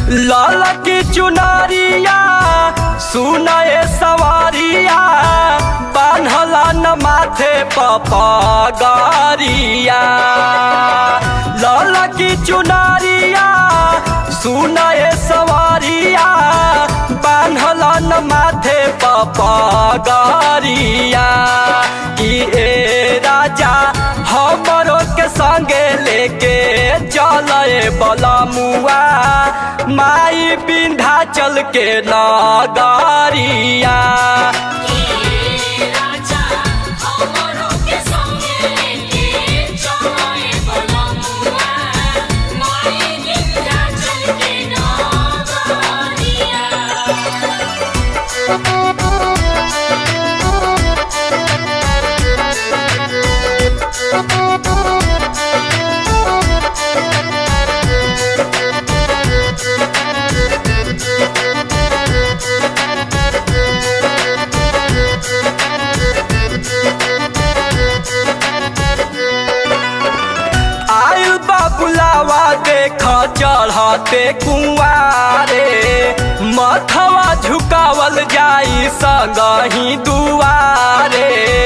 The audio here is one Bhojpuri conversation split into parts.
लाल की चुनरिया सुनए सवारिया बान्हला न माथे पपगरिया लाल की चुनरिया सुनए सवारिया बान्हला न माथे पपगरिया कि ए राजा हमरो के संगे लेके चले बलमुआ माई विंध्याचल के नगरिया राजा हमरो के संगे लेके चले बलमुआ माई विंध्याचल के नगरिया आयु बाबुलावा देख चढ़ते कुआरे मथवा झुकावल जाई संगही दुआरे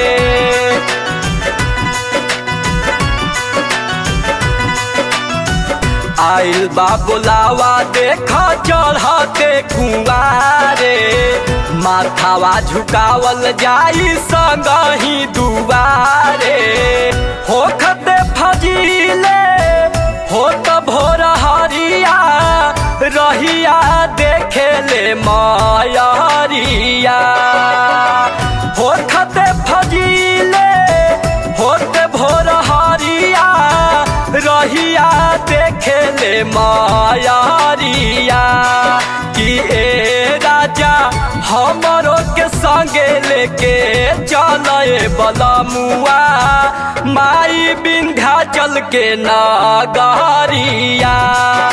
आइल बाबुलावा देख चढ़ते कुआरे माथावा झुकावल जाई संगही दुआरे होखते फजीले होत भोर हरिया रहिया देखे ले मायरिया होखते फजीले होत भोर हरिया रहिया देखे ले मायरिया कि ए राजा हमरो के संगे लेके चले बलमुआ माई विंध्याचल के नगरिया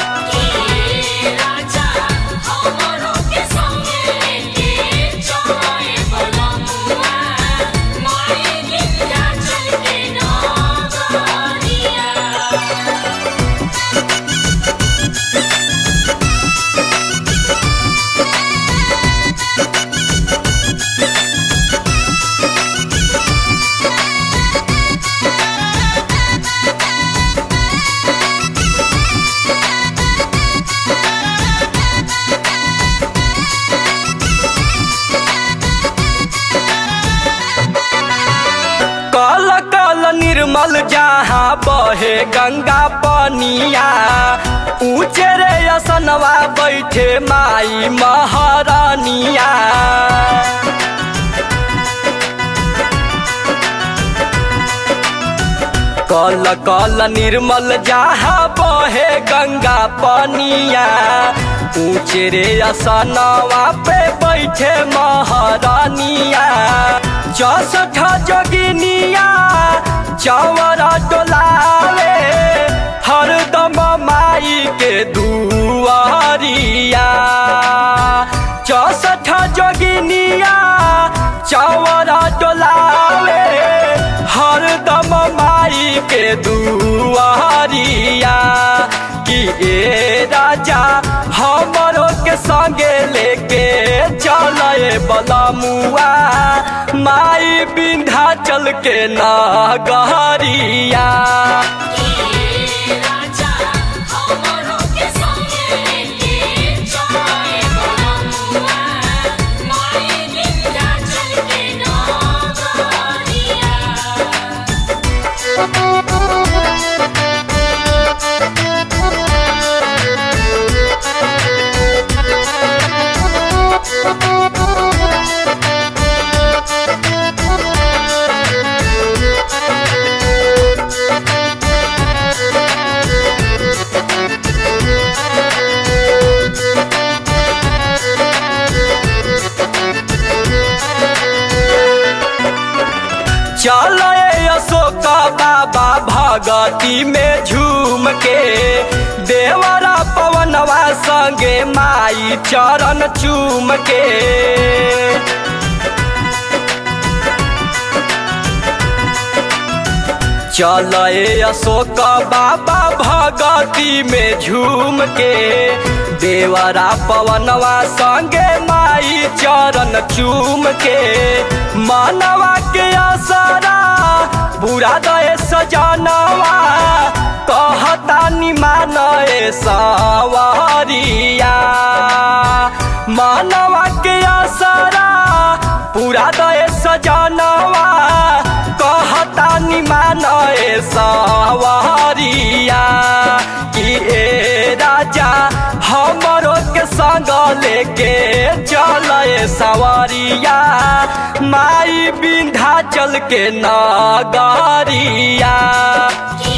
राजा हमरो के संगे लेके चले बलमुआ माई विंध्याचल के नगरिया कल कल निर्मल जहाँ बहे गंगा पनिया ऊंचे रे असनवा बैठे माई महारानिया कल कल निर्मल जहाँ बहे गंगा पनिया ऊंचे रे असनवा पे बैठे महारानिया चौसठ जोगिनिया चौरा डोलावे हरदम माई के दुआरिया चौसठ जोगिनिया चौरा डोलावे हरदम माई के दुआरिया कि ए राजा हमरो के संगे लेके चले बलमुआ माई विंध्याचल के नगरिया राजा हमरो के संगे लेके चले बलमुआ माई विंध्याचल के नगरिया चल अशोक बाबा भगती में झूम के देवरा पवनवा संगे माई चरण चूम के चल अशोक बाबा भगती में झूम के देवरा पवनवा संगे माई चरण चूम के मानवा के असरा पूरा दे सजनवा कहता निमान सवरिया मानवा के असरा पूरा दे सजनवा कहता निमान सवरिया कि ए राजा हमरो के संग लेके चल सवरिया माई बिंधा चल के नगरिया कि